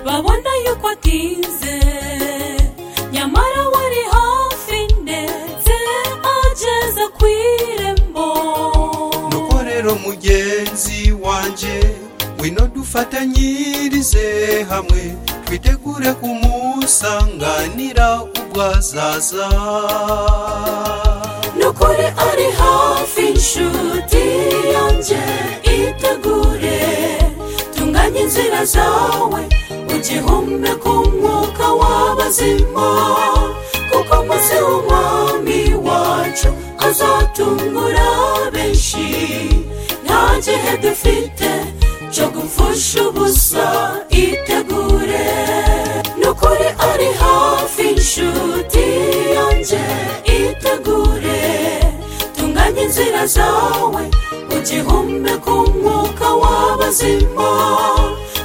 wabona yuko atinze nyamara wari hafi ndetse ageze ku irembo nuko rero mugenzi wanjye wino dufatanyirize hamwe twitegure kumusanganira ubwo azaza nukuri ari hafi inshuti yanjye itegure tunganye inzira zawe ugihumbe ku mwuka w'abazima kuko maze umwami wacu azatungura benshi nta gihe dufite cyo gupfusha ubusa itegure nukuri ari hafi inshuti yanjye itegure tunganye inzira zawe ugihumbe ku mwuka w'abazima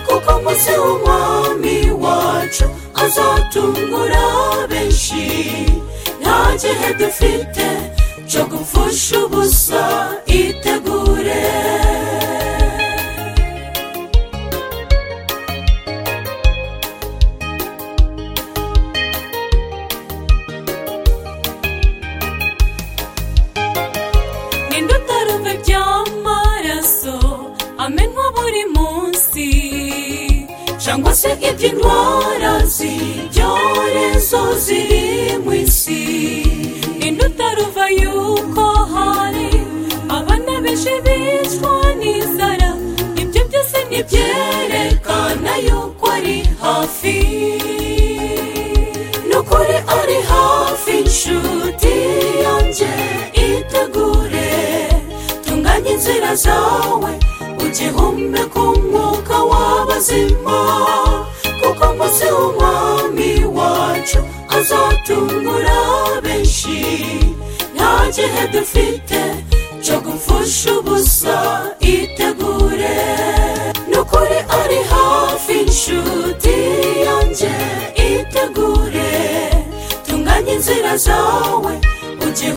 kuko munsi w'umwami wacu azatungura benshi nta gihe dufite cyo gupfusha ubusa itegure ninde utarumva iby'amaraso amenwa buri munsi cyangwa se iby'indwara z'ibyorezo ziri mu isi ninde utaruva yuko hari abana benshi bicwa n'inzara ibyo byose ntibyerekana yuko ari hafi nukuri ari hafi inshuti yanjye itegure tunganye inzira zawe ugihumbe ku mwuka w'abazima kuko munsi w'umwami wacu azatungura benshi nta gihe dufite cyo gupfusha ubusa itegure nukuri ari hafi inshuti yanjye itegure tunganye inzira zawe